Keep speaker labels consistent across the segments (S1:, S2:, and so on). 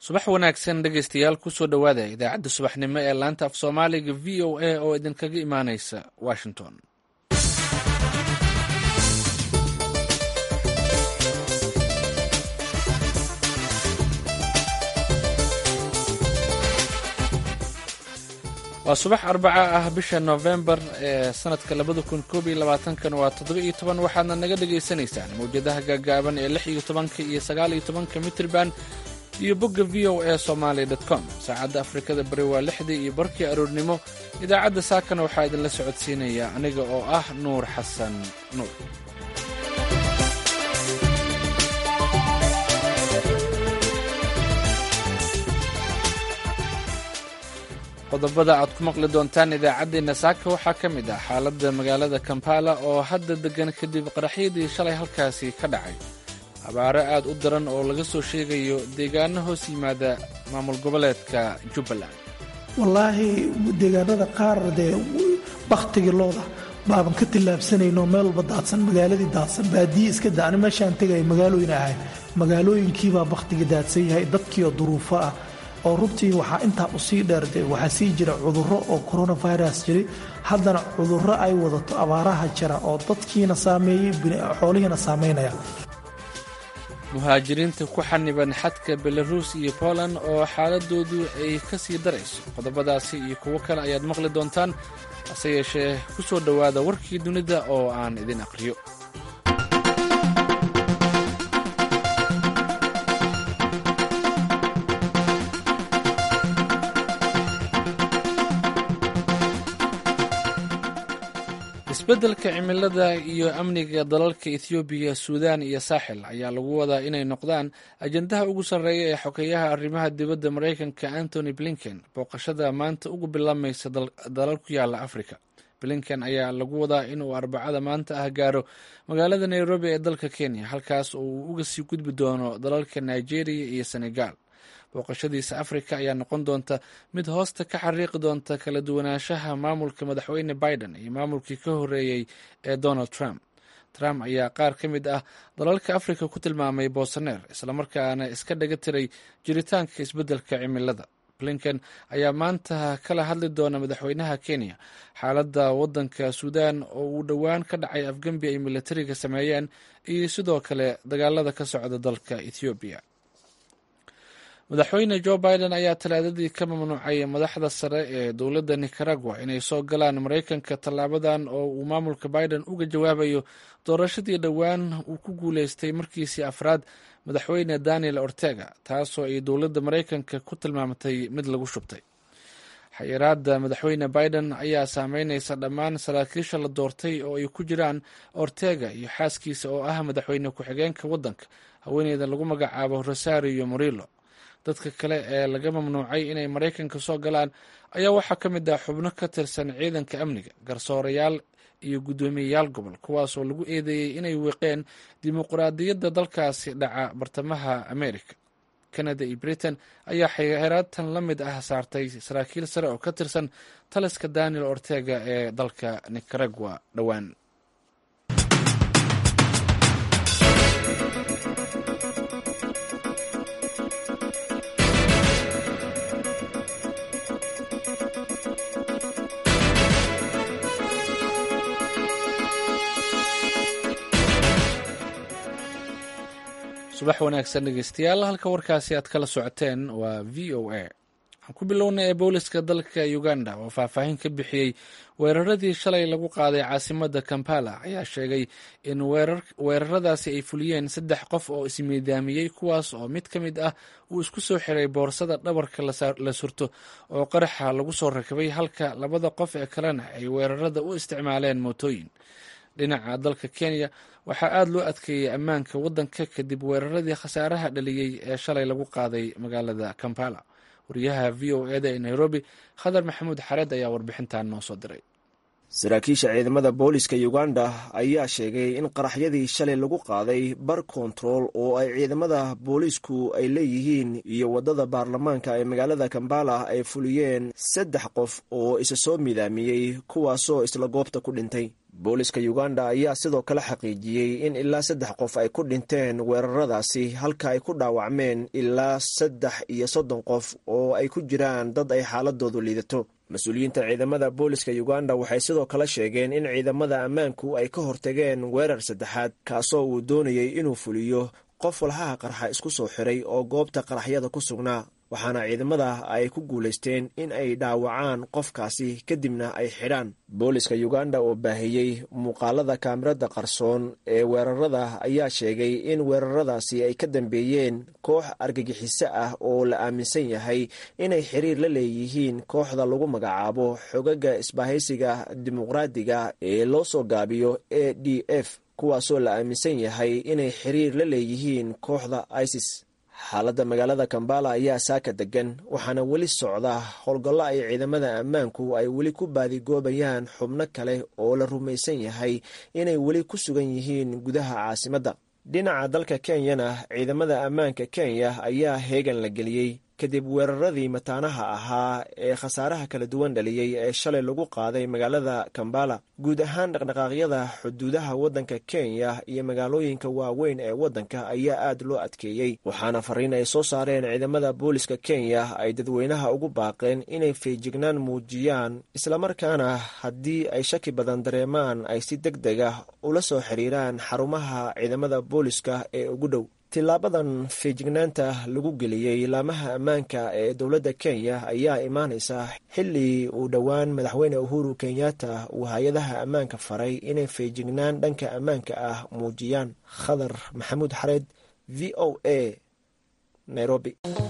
S1: subax wanaagsan dhegaystayaal kusoo dhowaada idaacadda subaxnimo ee laanta af soomaaliga v o a oo idinkaga imaaneysa washington waa subax arbaca ah bisha novembar ee sanadka labada kun koob iyo labaatankan waa toddoba iyo toban waxaadna naga dhagaysanaysaan mawjadaha gaagaaban ee lix iyo tobanka iyo sagaal iyo tobanka mitrban iyo bogga v o a somaali com saacadda afrikada bari waa lixdii iyo barkii aroornimo idaacadda saakana waxaa idinla socodsiinaya aniga oo ah nuur xasan nuur qodobada aad ku maqli doontaan idaacaddeenna saaka waxaa ka mid ah xaaladda magaalada kampala oo hadda deggan kadib qaraxyadii shalay halkaasi ka dhacay abaaro aad u daran oo laga soo sheegayo deegaano hoos yimaada maamul goboleedka jubbaland
S2: wallaahi deegaanada qaar dee bakhtigii looda baaban ka tillaabsanayno meel walba daadsan magaaladii daadsan baadiye iska da ani meeshaan tegaya magaalooyin ahayn magaalooyinkiibaa bakhtigii daadsan yahay dadkiioo duruufo ah oo runtii waxaa intaa usii dheerde waxaa sii jira cudurro oo coronavirus jiray haddana cudurro ay wadato abaaraha jira oo dadkiina saameeyey xoolihiina saameynaya
S1: muhaajiriinta ku xaniban xadka belaruus iyo poland oo xaaladoodu ay ka sii darayso qodobadaasi iyo kuwo kale ayaad maqli doontaan hase yeeshee ku soo dhowaada warkii dunida oo aan idin aqriyo isbeddelka cimilada iyo amniga dalalka ethoobiya suudaan iyo saaxil ayaa lagu wadaa inay noqdaan ajendaha ugu sarreeya ee xogeeyaha arrimaha dibadda maraykanka antony blinken booqashada maanta ugu bilaamaysa dalal ku yaala afrika blinken ayaa lagu wadaa inuu arbacada maanta ah gaaro magaalada nairobi ee dalka kenya halkaas oo uu uga sii gudbi doono dalalka nigeria iyo senegal booqashadiisa afrika ayaa noqon doonta mid hoosta ka xariiqi doonta kala duwanaanshaha maamulka madaxweyne biden iyo maamulkii ka horeeyey ee donald trump trump ayaa qaar ka mid ah dalalka afrika ku tilmaamay boosaneer islamarkaana iska dhaga tiray jiritaanka isbeddelka cimilada blinken ayaa maanta kala hadli doona madaxweynaha kenya xaaladda waddanka suudan oo uu dhowaan ka dhacay afgembi ay militariga sameeyeen iyo sidoo kale dagaalada ka socda dalka ethoobiya madaxweyne jo biden ayaa talaadadii ka mamnuucay madaxda sare ee dowladda nicaragua inay soo galaan maraykanka tallaabadan oo uu maamulka biden uga jawaabayo doorashadii dhowaan uu ku guuleystay markiisii afraad madaxweyne daniel ortega taasoo ay dowladda maraykanka ku tilmaamtay mid lagu shubtay xayiraadda madaxweyne biden ayaa saameyneysa dhammaan saraakiisha la doortay oo ay ku jiraan ortega iyo xaaskiisa oo ah madaxweyne ku-xigeenka waddanka haweeneyda lagu magacaabo rosario morillo dadka kale ee laga mamnuucay inay maraykanka soo galaan ayaa waxaa ka mid ah xubno ka tirsan ciidanka amniga garsoorayaal iyo guddoomiyeyaal gobol kuwaasoo lagu eedeeyey inay wiiqeen dimuqraadiyadda dalkaasi dhaca bartamaha america canada iyo britain ayaa xiraatan la mid ah saartay saraakiil sare oo ka tirsan taliska daniel ortega ee dalka nicaragua dhowaan subax wanaagsan dhegeystayaal halka warkaasi aad kala socoteen waa v o a waxaan ku bilownay ee booliska dalka uganda oo faahfaahin ka bixiyey weeraradii shalay lagu qaaday caasimada kampala ayaa sheegay in weeraradaasi ay fuliyeen saddex qof oo ismiidaamiyey kuwaas oo mid ka mid ah uu isku soo xiray boorsada dhabarka la surto oo qaraxa lagu soo rakabay halka labada qof ee kalena ay weerarada u isticmaaleen mootooyin dhinaca dalka kenya waxaa aada loo adkeeyey ammaanka waddanka kadib weeraradii khasaaraha dhaliyey ee shalay lagu qaaday magaalada kampala wariyaha v o eda ee nairobi khadar maxamuud xareed ayaa warbixintan noo soo diray
S3: saraakiisha ciidamada booliska uganda ayaa sheegay in qaraxyadii shalay lagu qaaday bar kontarool oo ay ciidamada boolisku ay leeyihiin iyo waddada baarlamaanka ee magaalada kambala ay fuliyeen saddex qof oo isa soo midaamiyey kuwaasoo isla goobta ku dhintay booliska uganda ayaa sidoo kale xaqiijiyey in ilaa saddex qof ay ku dhinteen weeraradaasi halka ay ku dhaawacmeen ilaa saddex iyo soddon qof oo ay ku jiraan dad ay xaaladoodu liidato mas-uuliyiinta ciidamada booliska uganda waxay sidoo kale sheegeen in ciidamada ammaanku ay ka hortageen weerar saddexaad kaasoo uu doonayey inuu fuliyo qof walhaha qarxa isku soo xiray oo goobta qaraxyada ku sugnaa waxaana ciidamada ay ku guulaysteen in ay dhaawacaan qofkaasi kadibna ay xidhaan booliska uganda oo baahiyey muuqaalada kaamirada qarsoon ee weerarada ayaa sheegay in weeraradaasi ay ka dambeeyeen koox argagixiso ah oo la aaminsan yahay inay xiriir la leeyihiin kooxda lagu magacaabo xogaga isbaahaysiga dimuqraadiga ee loo soo gaabiyo a d f kuwaasoo la aaminsan yahay inay xiriir la leeyihiin kooxda isis xaaladda magaalada kambala ayaa saaka degan waxaana weli socda howlgallo ay ciidamada ammaanku ay weli ku baadigoobayaan xubno kale oo la rumaysan yahay inay weli ku sugan yihiin gudaha caasimadda dhinaca dalka kenyana ciidamada ammaanka kenya ayaa heegan la geliyey kadib weeraradii mataanaha ahaa ee khasaaraha kala duwan dhaliyey ee shalay lagu qaaday magaalada kambala guud ahaan dhaqdhaqaaqyada xuduudaha waddanka kenya iyo magaalooyinka waaweyn ee waddanka ayaa aad loo adkeeyey waxaana fariin ay soo saareen ciidamada booliska kenya ay dadweynaha ugu baaqeen inay feejignaan muujiyaan islamarkaana haddii ay shaki badan dareemaan ay si deg deg ah ula soo xiriiraan xarumaha ciidamada booliska ee ugu dhow tilaabadan feejignaanta lagu geliyey laamaha ammaanka ee dowladda kenya ayaa imaanaysa xilli uu dhowaan madaxweyne uhuru kenyatta uu hay-adaha ammaanka faray inay feejignaan dhanka ammaanka ah muujiyaan khadar maxamuud xareed v o a nairobi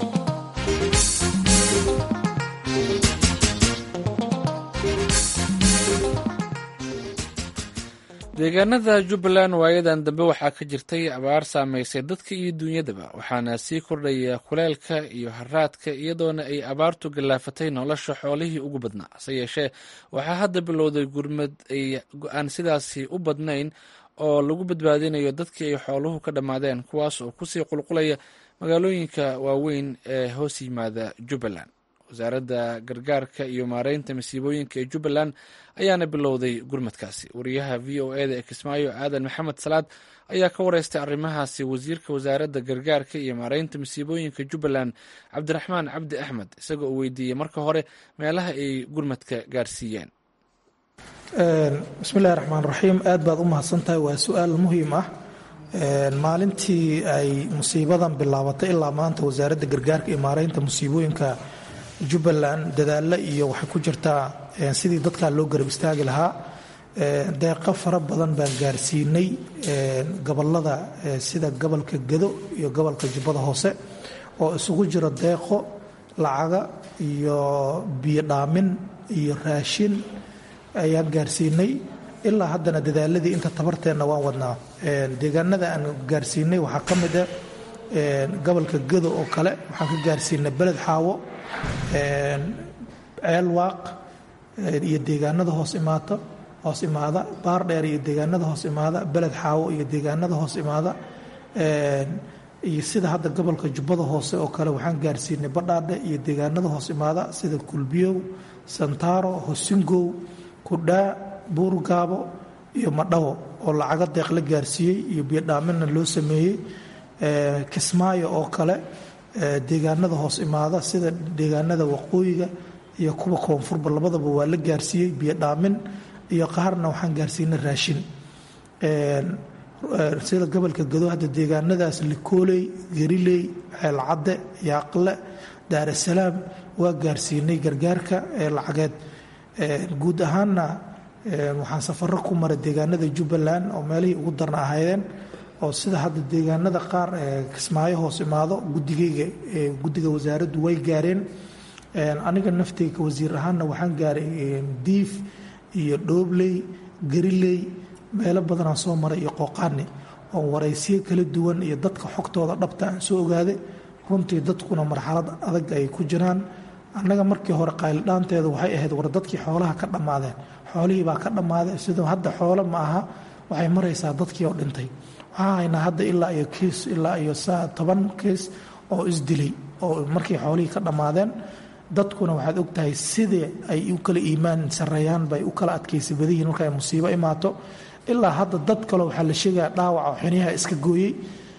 S1: deegaanada jubbaland waayadan dambe waxaa ka jirtay abaar saameysay dadka iyo duunyadaba waxaana sii kordhaya kuleelka iyo haraadka iyadoona ay abaartu gallaafatay nolosha xoolihii ugu badnaa hase yeeshee waxaa hadda bilowday gurmad ay go-aan sidaasi u badnayn oo lagu badbaadinayo dadkii ay xooluhu ka dhammaadeen kuwaas oo kusii qulqulaya magaalooyinka waaweyn ee hoos yimaada jubbaland wasaaradda gargaarka iyo maareynta masiibooyinka ee jubbaland ayaana bilowday gurmadkaasi wariyaha v o eda ee kismaayo aadan maxamed salaad ayaa ka wareystay arrimahaasi wasiirka wasaaradda gargaarka iyo maareynta masiibooyinka jubbaland cabdiraxmaan cabdi axmed isagoo uu weydiiyey marka hore meelaha ay gurmadka gaarsiiyeen
S2: bismillahi raxmaan raxiim aad baad u mahadsantahay waa su-aal muhiim ah maalintii ay musiibadan bilaabatay ilaa maanta wasaaradda gargaarka iyo maareynta musiibooyinka jubbaland dadaalla iyo waxay ku jirtaa sidii dadkaa loo garab istaagi lahaa deeqo fara badan baan gaarsiinay gobolada sida gobolka gedo iyo gobolka jubbada hoose oo isugu jiro deeqo lacaga iyo biyo dhaamin iyo raashin ayaan gaarsiinay ilaa haddana dadaaladii inta tabarteenna waan wadnaa deegaanada aan gaarsiinay waxaa ka mid ah gobolka gedo oo kale waxaan ka gaarsiinay beled xaawo ceelwaaq iyo deegaanada hoos imaata hoos imaada baardheer iyo deegaanada hoos imaada beled xaawo iyo deegaanada hoos imaada iyo sida hadda gobolka jubbada hoose oo kale waxaan gaarsiinay badhaadhe iyo deegaanada hoos imaada sida kulbiyow santaaro hosingow kudhaa buurgaabo iyo madhawo oo lacago deeq la gaarsiiyey iyo biyodhaaminna loo sameeyey kismaayo oo kale deegaanada hoos imaada sida deegaanada waqooyiga iyo kuwa koonfurba labadaba waa la gaarsiiyey biyodhaamin iyo qaarna waxaan gaarsiinay raashin sida gobolka gado hadda deegaanadaas likooley gariley ceelcadde yaaqle daarasalaam waa gaarsiinay gargaarka ee lacageed guud ahaanna waxaan safaro ku maray deegaanada jubbaland oo meelihii ugu darna ahaydeen oo sida hadda deegaanada qaar kismaayo hoos imaado gudigayga guddiga wasaaraddu way gaareen aniga naftayga wasiir ahaanna waxaan gaaray diif iyo dhoobley gariley meelo badanaan soo maray iyo qooqaani oo waraysiyo kala duwan iyo dadka xogtooda dhabta aan soo ogaaday runtii dadkuna marxalad adag ay ku jiraan annaga markii hore qayldhaanteedu waxay ahayd war dadkii xoolaha ka dhammaadeen xoolihii baa ka dhammaaday sidoo hadda xoolo ma aha waxay maraysaa dadkii oo dhintay waxaa haynaa hadda ilaa iyo kiis ilaa iyo toban kiis oo isdilay oo markii xoolihii ka dhammaadeen dadkuna waxaad ogtahay sidii ay u kala iimaan sareeyaan bay u kala adkaysa badayihin marka ay musiibo imaato ilaa hadda dad kale waxaa la sheegaya dhaawaca oo xiniyaha iska gooyey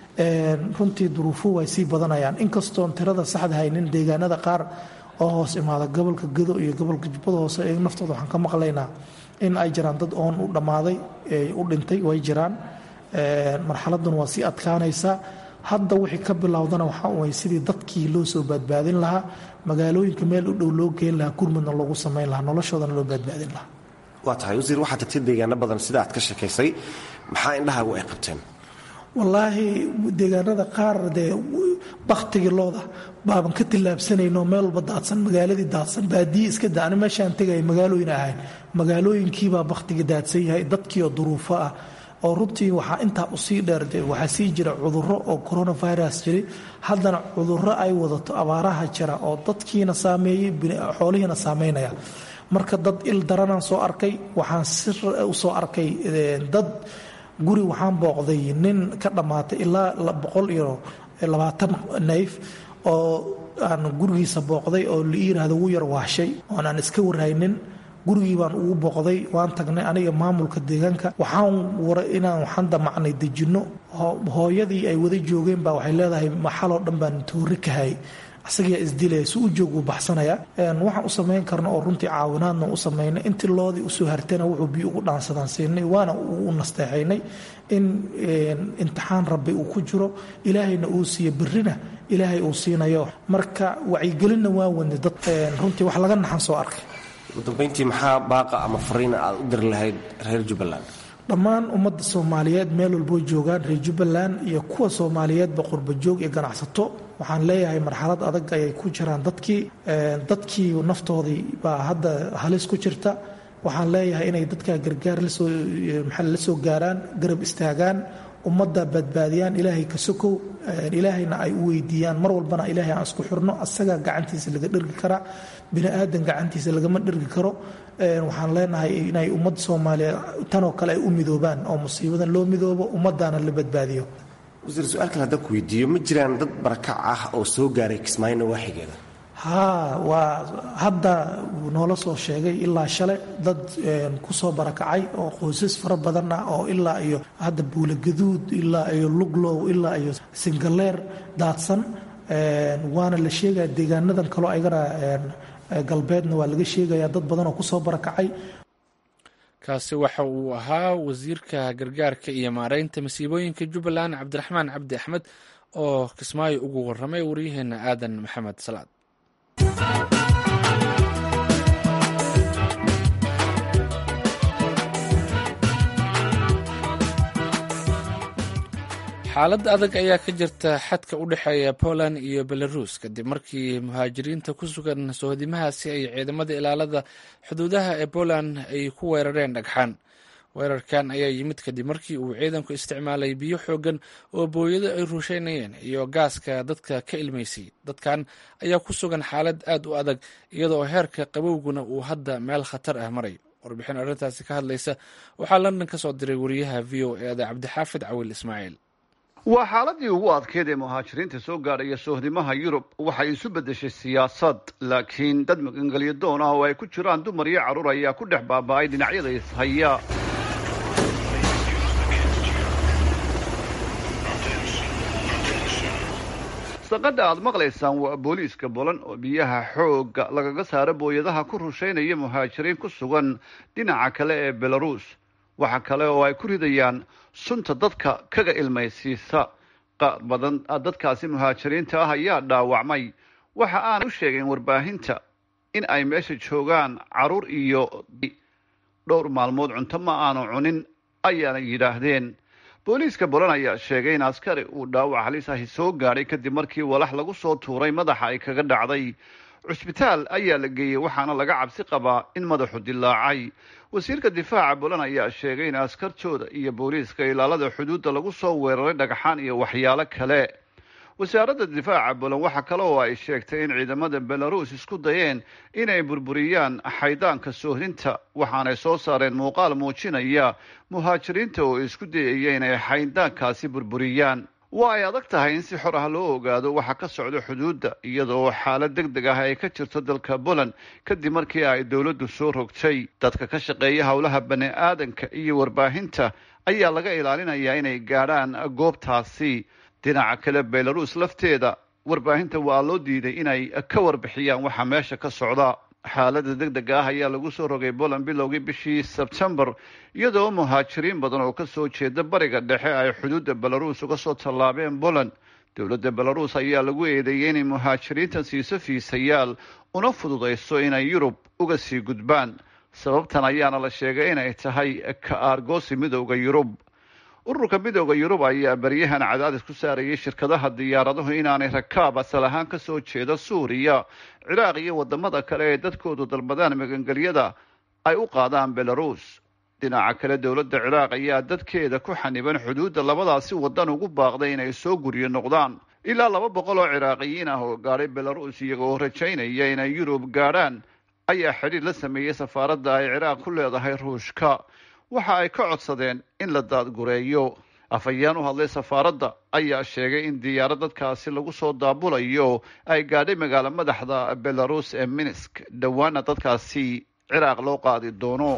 S2: runtii duruufuhu way sii badanayaan inkastoon tirada saxda haynin deegaanada qaar oo hoos imaada gobolka gado iyo gobolka jubbada hoose ee naftooda waxaan ka maqlaynaa in ay jiraan dad oon u dhammaaday u dhintay way jiraan marxaladuna waa sii adkaanaysaa hadda wixii ka bilowdana waxaa way sidii dadkii loo soo badbaadin lahaa magaalooyinka meel u dhow loo geen lahaa gurmadna loogu samayn lahaa noloshoodana loo badbaadin lahaa
S4: waa tahay wasiir waxaad tagtay deegaano badan sida aad ka sheekaysay maxaa indhahaagu ay qabteen
S2: wallaahi deegaanada qaar dee baktigii looda baaban ka tillaabsanayno meel walba daadsan magaaladii daadsan baadiyi iska da ani meeshaan tegaya magaalooyin ahayn magaalooyinkiibaa baktigii daadsan yahay dadkiioo duruufo ah oo runtii waxaa intaa usii dheer waxaa sii jira cuduro oo coronavirus jiray haddana cuduro ay wadato abaaraha jira oo dadkiina saameeyey xoolihiina saameynaya marka dad il daranaan soo arkay waxaan si usoo arkay dad guri waxaan booqday nin ka dhammaatay ilaa boqol iyo labaatan nayf oo aan gurigiisa booqday oo la yiraahdo wuu yar waashay oon aan iska warhaynin gurigii baan ugu booqday waan tagnay aniga maamulka deegaanka waxaan wara inaan waxaan damacnay dejinno hooyadii ay wada joogeen baa waxay leedahay maxaloo dhan baan toori ka hayay asagaa isdilaya si u joog uu baxsanaya waxaan u samayn karna oo runtii caawinaadna u samaynay intii loodii usoo hartayna wuxuu biyo ugu dhaansadaan siinay waana u nasteexaynay in imtixaan rabbi uu ku jiro ilaahayna uu siiyo berrina ilaahay uu siinayo marka wacyigelinna waa wadnay dad runtii wax laga naxan soo arkay
S4: ugu dambayntii maxaa baaqa ama fariina aad u diri lahayd reer jubbaland
S2: dhammaan ummadda soomaaliyeed meel walboo joogaan reer jubbaland iyo kuwa soomaaliyeedba qurbajoog iyo ganacsato waxaan leeyahay marxalad adag ayay ku jiraan dadkii dadkii naftoodii baa hadda halis ku jirta waxaan leeyahay inay dadka gargaar lasoo maxaa la soo gaaraan garab istaagaan ummadda badbaadiyaan ilaahay ka sokow ilaahayna ay u weydiiyaan mar walbana ilaahay aan isku xirno asagaa gacantiisa laga dhergi karaa bini aadan gacantiisa lagama dhergi karo waxaan leenahay inay ummadda soomaaliyeed tanoo kale ay u midoobaan oo musiibadan loo midoobo ummaddaana la badbaadiyo
S4: wasiir su-aal kale haddaan ku weydiiyo ma jiraan dad barakac ah oo soo gaaray kismaayo nawaaxigeeda
S2: haa waa hadda noola soo sheegay ilaa shalay dad kusoo barakacay oo qoysas fara badan ah oo ilaa iyo hadda buulagaduud ilaa iyo luglow ilaa iyo singaleer daadsan waana la sheegaya deegaanadan kaloo ayagana galbeedna waa laga sheegaya dad badan oo kusoo barakacay
S1: kaasi waxa uu ahaa wasiirka gargaarka iyo maareynta masiibooyinka jubbaland cabdiraxmaan cabdi axmed oo kismaayo ugu waramay waryaheena aadan maxamed salaad xaalad adag ayaa ka jirta xadka u dhexeeya poland iyo belarus kadib markii muhaajiriinta ku sugan sohodimahaasi ay ciidamada ilaalada xuduudaha ee poland ay ku weerareen dhagxaan weerarkan ayaa yimid kadib markii uu ciidanku isticmaalay biyo xoogan oo booyado ay rusheynayeen iyo gaaska dadka ka ilmaysay dadkan ayaa ku sugan xaalad aad u adag iyadoo heerka qabowguna uu hadda meel khatar ah maray warbixin arrintaasi ka hadlaysa waxaa london ka soo diray wariyaha v o e da cabdixaafid cawil ismaaciil
S5: waa xaaladii ugu adkeyd ee muhaajiriinta soo gaadhaya sohdimaha yurub waxay isu beddeshay siyaasad laakiin dad magangelyo doon ah oo ay ku jiraan dumar iyo carruur ayaa ku dhex baaba'ay dhinacyada ishaya saqadha aad maqlaysaan waa booliiska bolan oo biyaha xoogga lagaga saaro booyadaha ku rushaynaya muhaajiriin ku sugan dhinaca kale ee belarus waxa kale oo ay ku ridayaan sunta dadka kaga ilmaysiisa qaar badan dadkaasi muhaajiriinta ah ayaa dhaawacmay waxa aan u sheegayn warbaahinta in ay meesha joogaan carruur iyo dhowr maalmood cunto ma aanu cunin ayaana yidhaahdeen booliiska bolan ayaa sheegay in askari uu dhaawac halis ahi soo gaadhay kadib markii walax lagu soo tuuray madaxa ay kaga dhacday cusbitaal ayaa la geeyey waxaana laga cabsi qabaa in madaxu dilaacay wasiirka difaaca bolan ayaa sheegay in askartooda iyo booliiska ilaalada xuduudda lagu soo weeraray dhagxaan iyo waxyaalo kale wasaaradda difaaca bolan waxa kale oo ay sheegtay in ciidamada belarus isku dayeen inay burburiyaan xaydaanka soohdinta waxaanay soo saareen muuqaal muujinaya muhaajiriinta oo isku dayaya inay xaydaankaasi burburiyaan waa ay adag tahay in si xor ah loo ogaado waxa ka socda xuduudda iyadoo xaalad deg deg ah ay ka jirto dalka poland kadib markii ay dowladdu soo rogtay dadka ka shaqeeya howlaha bani aadanka iyo warbaahinta ayaa laga ilaalinayaa inay gaadhaan goobtaasi dhinaca kale belarus lafteeda warbaahinta waa loo diiday inay ka warbixiyaan waxa meesha ka socda xaalada deg deg ah ayaa lagu soo rogay poland bilowgii bishii sebtembar iyadoo muhaajiriin badan oo kasoo jeeda bariga dhexe ay xuduudda belarus uga soo tallaabeen poland dowladda belarus ayaa lagu eedeeyey inay muhaajiriintan siiso fiisayaal una fududayso inay yurub uga sii gudbaan sababtan ayaana la sheegay inay tahay ka aargoosi midowda yurub ururka midowda yurub ayaa baryahan cadaadis ku saarayay shirkadaha diyaaraduhu inaanay rakaab asal ahaan kasoo jeeda suuriya ciraaq iyo wadamada kale ee dadkoodu dalbadaan magangelyada ay u qaadaan belarus dhinaca kale dowladda ciraaq ayaa dadkeeda ku xaniban xuduudda labadaasi wadan ugu baaqday inay soo guryo noqdaan ilaa laba boqol oo ciraaqiyiin ah oo gaadhay belarus iyagoo rajaynaya inay yurub gaadhaan ayaa xidhiir la sameeyey safaaradda ay ciraaq ku leedahay ruushka waxa ay ka codsadeen in la daadgureeyo afhayeen u hadlay safaaradda ayaa sheegay in diyaaro dadkaasi lagu soo daabulayo ay gaadhay magaalo madaxda belarus ee minsk dhowaana dadkaasi ciraaq loo qaadi doono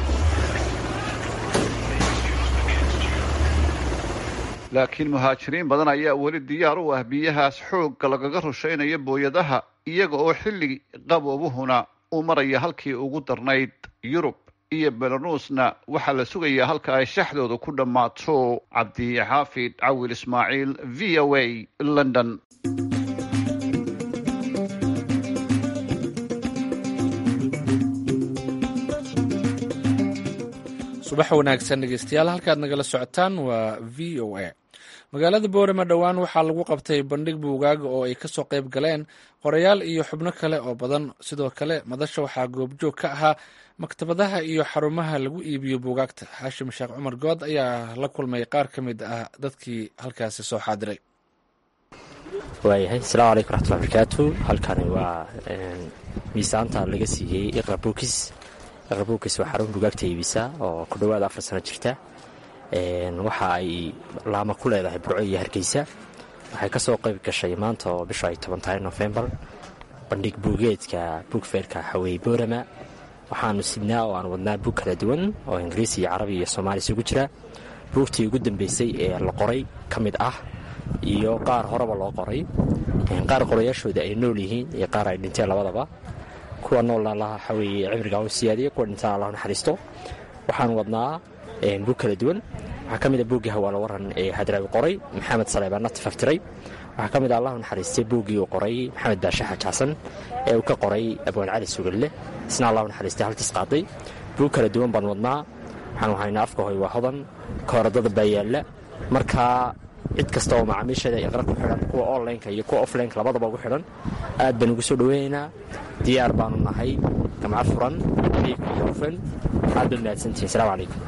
S5: laakiin muhaajiriin badan ayaa weli diyaar u ah biyahaas xoogga lagaga rushaynayo booyadaha iyaga oo xilli qaboobuhuna uu maraya halkii ugu darnayd yurub iyo belarusna waxaa la sugayaa halka ay shaxdooda ku dhammaato cabdixaafid cawil ismaaciil v o a london
S1: subax wanaagsan dhegeystayaal halkaad nagala socotaan waa v o a magaalada boorama dhowaan waxaa lagu qabtay bandhig buugaaga oo ay kasoo qayb galeen qorayaal iyo xubno kale oo badan sidoo kale madasha waxaa goobjoog ka ahaa maktabadaha iyo xarumaha lagu iibiyo buugaagta xaashim sheekh cumar good ayaa la kulmay qaar ka mid ah dadkii halkaasi soo xaadiray
S6: waayahay asalaamu calaykum raxmatulla barakaatu halkani waa miisaanta laga siiyey iqra buukis iqra buukis waa xarun buugaagta iibisa oo ku dhowaada afar sano jirta waxa ay laama ku leedahay burco iyo hargeysa waxay ka soo qayb gashay maanta oo bisha ay toban tahay nofembar bandhig buugeedka buugfeerka xaweeye boorama waxaanu sidnaa oo aan wadnaa buug kala duwan oo ingiriisi iyo carabi iyo soomaali isugu jira buugtii ugu dambeysay ee la qoray ka mid ah iyo qaar horeba loo qoray qaar qorayaashooda ay nool yihiin iyo qaar ay dhinteen labadaba kuwa noolna allah waxaweeye cimriga u siyaadiya kuwa dhintaan allah naxariisto waxaan wadnaa buug kala duwan waxaa ka mid a buuggii hawaalo waran ee hadraawi qoray maxamed saleebaan natif aftiray waxaa ka mid a allahu naxariistay buuggii uu qoray maxamed baashe xaaj xasan ee uu ka qoray abwaan cali sugalle isna allahu naxariistay haltiis qaaday buug kala duwan baan wadnaa waxaan wahaynaa afka hoy waa hodan kooradada baa yaalla markaa cid kasta oo macaamiisheeda iqra ku xidhan kuwa onlineka iyo kuwa offlineka labadaba ugu xidhan aad baan ugu soo dhoweynaynaa diyaar baanu nahay gamca furan biigka iyo hufan aad baad mahadsantihin asalamu calaykum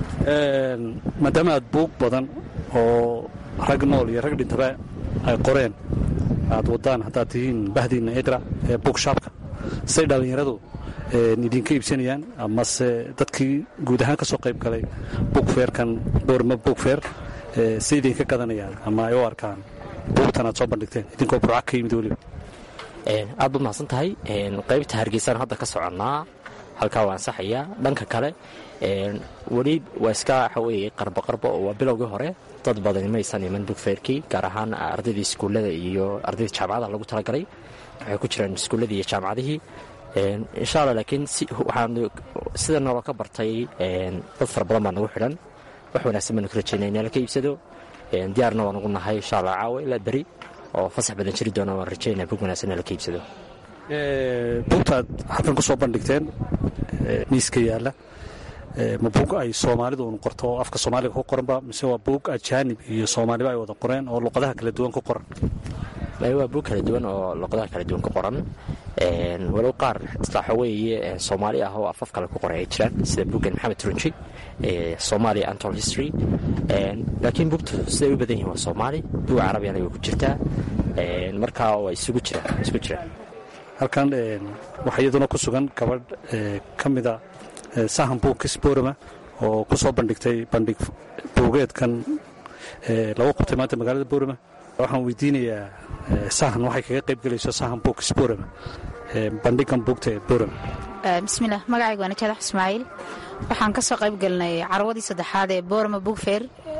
S7: maadaama aad buug badan oo rag nool iyo rag dhintaba ay qoreen aad wadaan haddaad tihiin bahdiinna iqra ee buugshaabka say dhallinyaradu idinka iibsanayaan amase dadkii guud ahaan ka soo qayb galay buugfeerkan boorma buugfeer say idinka gadanayaan ama ay u arkaan buugtan aad soo bandhigteen idinkoo burca ka yimid weliba
S6: aad baad mahadsan tahay qaybta hargeysaan hadda ka soconnaa halkaa waa ansaxayaa dhanka kale weli waa iska waxa weeye qarbo qarbo oo waa bilowgii hore dad badani maysan iman bugfeerkii gaar ahaan ardaydii iskuullada iyo ardaydii jaamacadaha lagu talagalay waxay ku jiraan iskuulladii iyo jaamacadihii insha allah laakiin waxaan sida naloo ka bartay dad fara badan baa nagu xidhan wax wanaagsan baanu ka rajaynaya in laka iibsado diyaarna waa nagu nahay insha allah caawa ilaa beri oo fasax badan jiri doona waan rajaynaya bug wanaagsan in laka iibsado
S7: buugtaad halkan ku soo bandhigteen miiska yaalla ma buug ay soomaalidu un qorto oo afka soomaaliga ku qoranba mise waa buug ajaanib iyo soomaaliba ay wada qoreen oo luqadaha kala duwan ku qoran
S6: waa buug kala duwan oo luqadaha kala duwan ku qoran walow qaar waxa weeye soomaali ah oo afaf kale ku qoray ay jiraan sida buuggan maxamed turunji somalia antol history laakiin buugtu siday u badan yihin waa soomaali buug carabiyana way ku jirtaa markaa waa isugu jiraan isku jiraan
S7: halkan waxaa iyaduna ku sugan gabadh ka mida sahan buugkis boorama oo ku soo bandhigtay bandhig buugeedkan lagu qabtay maanta magaalada boorama waxaan weydiinayaa sahan waxay kaga qayb gelayso sahan books boorama bandhigan buugta ee boorama
S8: bismilah magacayga waa najaadax ismaaciil waxaan ka soo qayb gelinay carwadii saddexaad ee boorama bookfair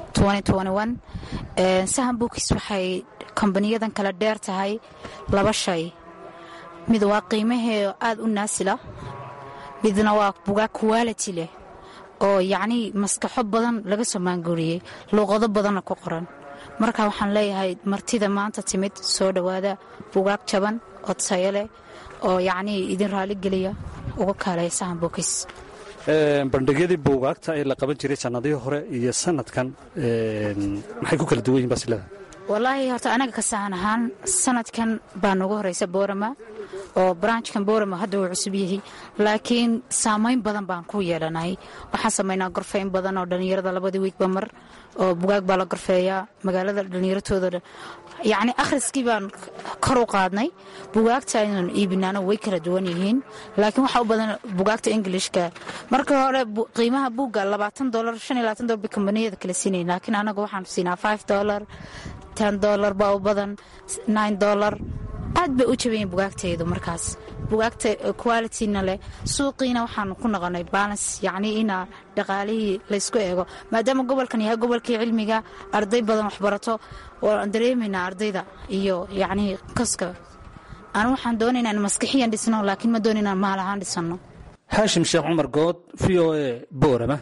S8: sahan bookis waxay kombaniyadan kala dheer tahay laba shay mid waa qiimahee aad u naasila midna waa bugaag quality leh oo yacnii maskaxo badan laga soo maanguuriyey luuqado badanna ku qoran marka waxaan leeyahay martida maanta timid soo dhowaada bugaag jaban oo tayo leh oo yacnii idin raaligeliya uga kaalaya sahan bookis
S7: bandhigyadii buugaagta ee la qaban jiray sannadihii hore iyo sanadkan maxay ku kala duwan yihin basilada
S8: wallaahi horta anaga ka sahan ahaan sanadkan baa noogu horeysa boorama oo branchkan boorama hadda uu cusub yahay laakiin saamayn badan baan ku yeelanay waxaan samaynaa gorfeyn badan oo dhallinyarada labadii wiigba mar oo bugaag baa la gorfeeyaa magaalada dhallinyaratooda yacni akhriskii baan kor u qaadnay bugaagta aynan iibinaano way kala duwan yihiin laakiin waxaa u badan bugaagta ingilishka marka hore qiimaha buugga labaatan dolar shan iyo labaatan dolar bay kombaniyada kala siinay laakiin anaga waxaan siinaa five dolar ten dolar baa u badan nine dolar aad bay u jabayiin bugaagtaydu markaas bugaagta qualityna leh suuqiina waxaanu ku noqonay balance yacnii ina dhaqaalihii laysku eego maadaama gobolkan yahay gobolkii cilmiga arday badan waxbarato waan dareemaynaa ardayda iyo yacnii kaska anu waxaan doonaynaa in maskixiyan dhisno laakiin ma doonayna maal ahaan dhisano
S7: haashim sheekh cumar good v o a boorama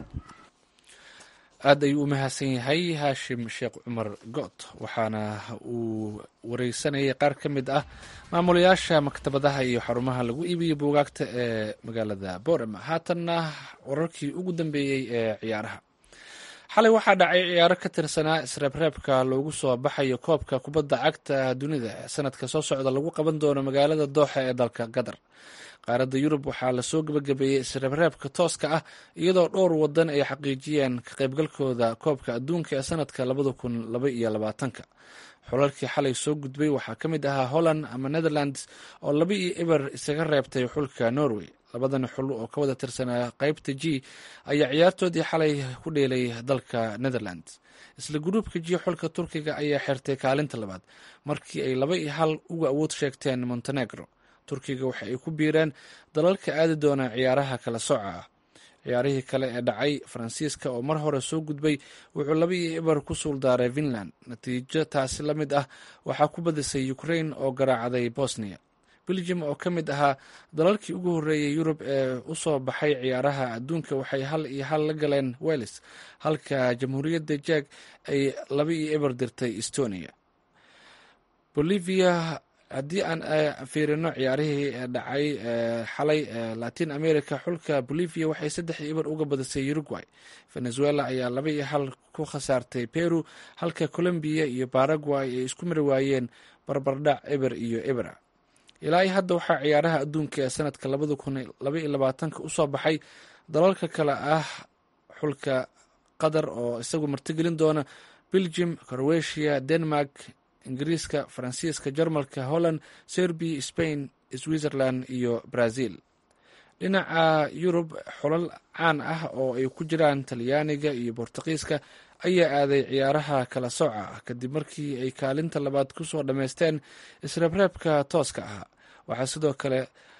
S1: aad ayuu u mahadsan yahay haashim sheekh cumar good waxaana uu wareysanayay qaar ka mid ah maamulayaasha maktabadaha iyo xarumaha lagu iibiyo buugaagta ee magaalada boorama haatanna wararkii ugu dambeeyey ee ciyaaraha xalay waxaa dhacay ciyaaro ka tirsanaa isreebreebka loogu soo baxayo koobka kubadda cagta dunida ee sanadka soo socda lagu qaban doono magaalada dooxa ee dalka qatar qaaradda yurub waxaa lasoo gebagabeeyey isreebreebka tooska ah iyadoo dhowr wadan ay xaqiijiyeen ka qaybgalkooda koobka adduunka ee sanadka labada kun laba iyo labaatanka xulalkii xalay soo gudbay waxaa ka mid ahaa holland ama netherlands oo laba iyo eber isaga reebtay xulka norway labadan xul oo ka wada tirsanaa qaybta g ayaa ciyaartoodii xalay ku dheelay dalka netherlands isla gruubka g xulka turkiga ayaa xirtay kaalinta labaad markii ay laba iyo hal uga awood sheegteen montenegro turkiga waxa ay ku biireen dalalka aadi doona ciyaaraha kala sooca ah ciyaarihii kale ee dhacay faransiiska oo mar hore soo gudbay wuxuu laba iyo eber ku suuldaaray finland natiijo taasi la mid ah waxaa ku badisay ukrain oo garaacday bosnia belgium oo ka mid ahaa dalalkii ugu horreeyay yurub ee u soo baxay ciyaaraha adduunka waxay hal iyo hal la galeen weles halka jamhuuriyadda jeg ay laba iyo eber dirtay estonia bolivia haddii aan fiirino ciyaarihii dhacay xalay latin america xulka bolivia waxay saddex iyo eber uga badisay uruguay venezuela ayaa laba iyo hal ku khasaartay peru halka colombia iyo baraguay ay isku mari waayeen barbardhac eber iyo ebera ilaa iyo hadda waxaa ciyaaraha adduunka ee sanadka labada kun laba iyo labaatanka usoo baxay dalalka kale ah xulka qatar oo isagu martigelin doona belgium croatia denmark ingiriiska faransiiska jarmalka holland serbiya spain switzerland iyo brazil dhinaca yurub xulal caan ah oo ay ku jiraan talyaaniga iyo bortuqiiska ayaa aaday ciyaaraha kala sooca ah kadib markii ay kaalinta labaad ku soo dhammaysteen isreebreebka tooska ah waxaa sidoo kale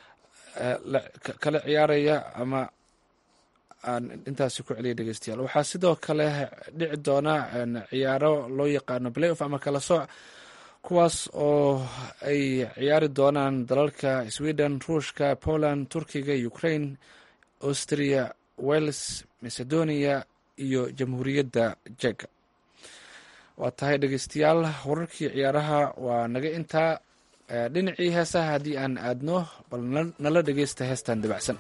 S1: kala ciyaaraya ama aan intaasi ku celiya dhegeystayaal waxaa sidoo kale dhici doona ciyaaro loo yaqaano play off ama kala sooc kuwaas oo ay ciyaari doonaan dalalka sweden ruushka poland turkiga ukraine austria wales macedonia iyo jamhuuriyadda jega waa tahay dhegeystayaal wararkii ciyaaraha waa naga intaa dhinacii heesaha haddii aan aadno bal nala dhegeysta heestan dabacsan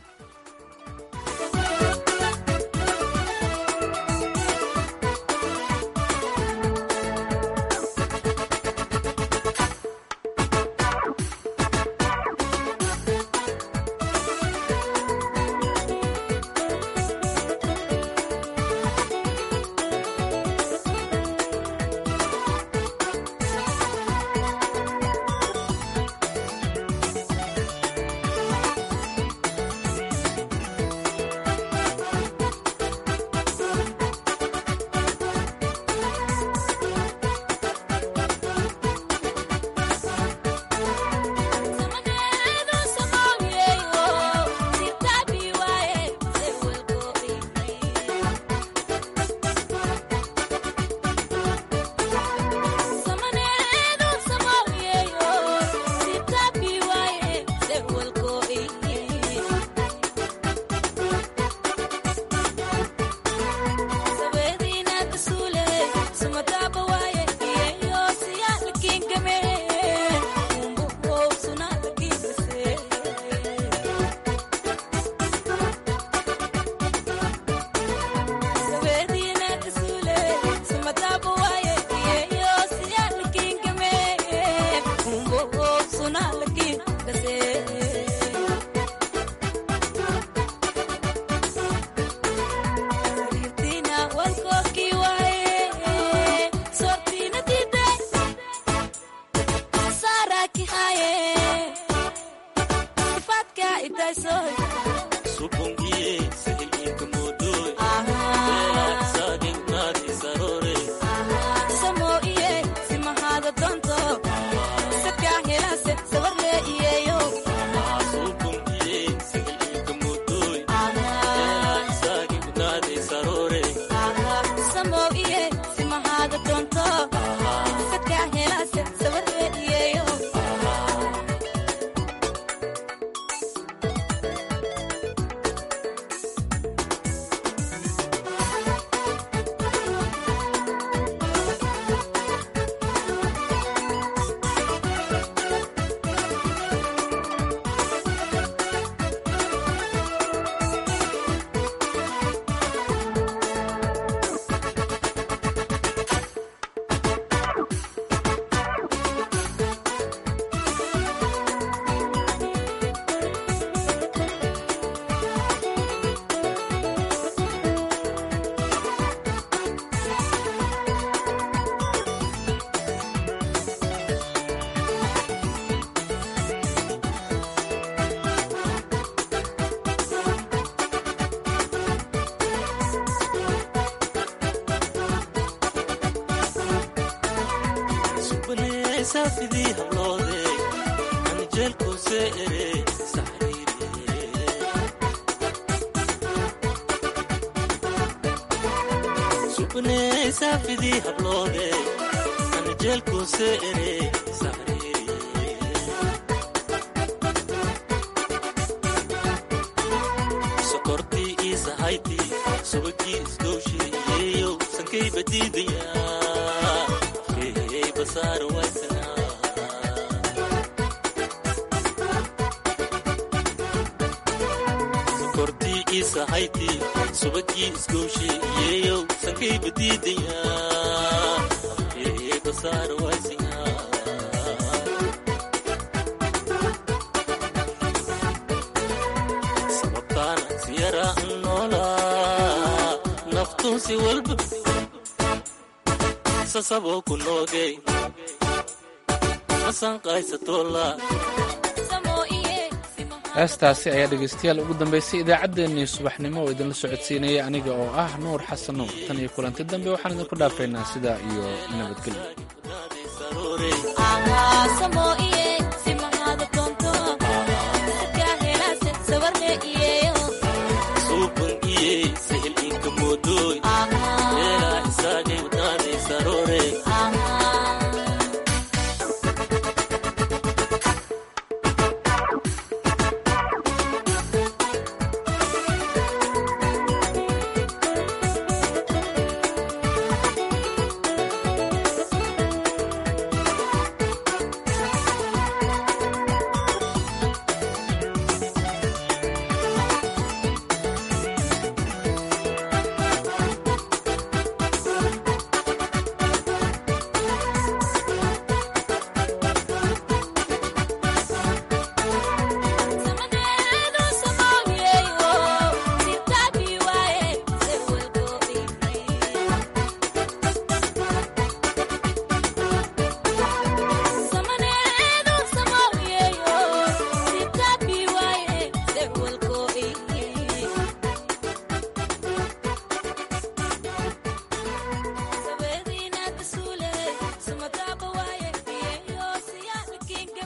S1: heestaasi ayaa dhegaystayaal ugu dambaysay idaacaddeenii subaxnimo oo idinla socodsiinaya aniga oo ah nuur xasan nuur tan iyo kulanti dambe waxaan idinku dhaafaynaa sidaa iyo nabadgelyo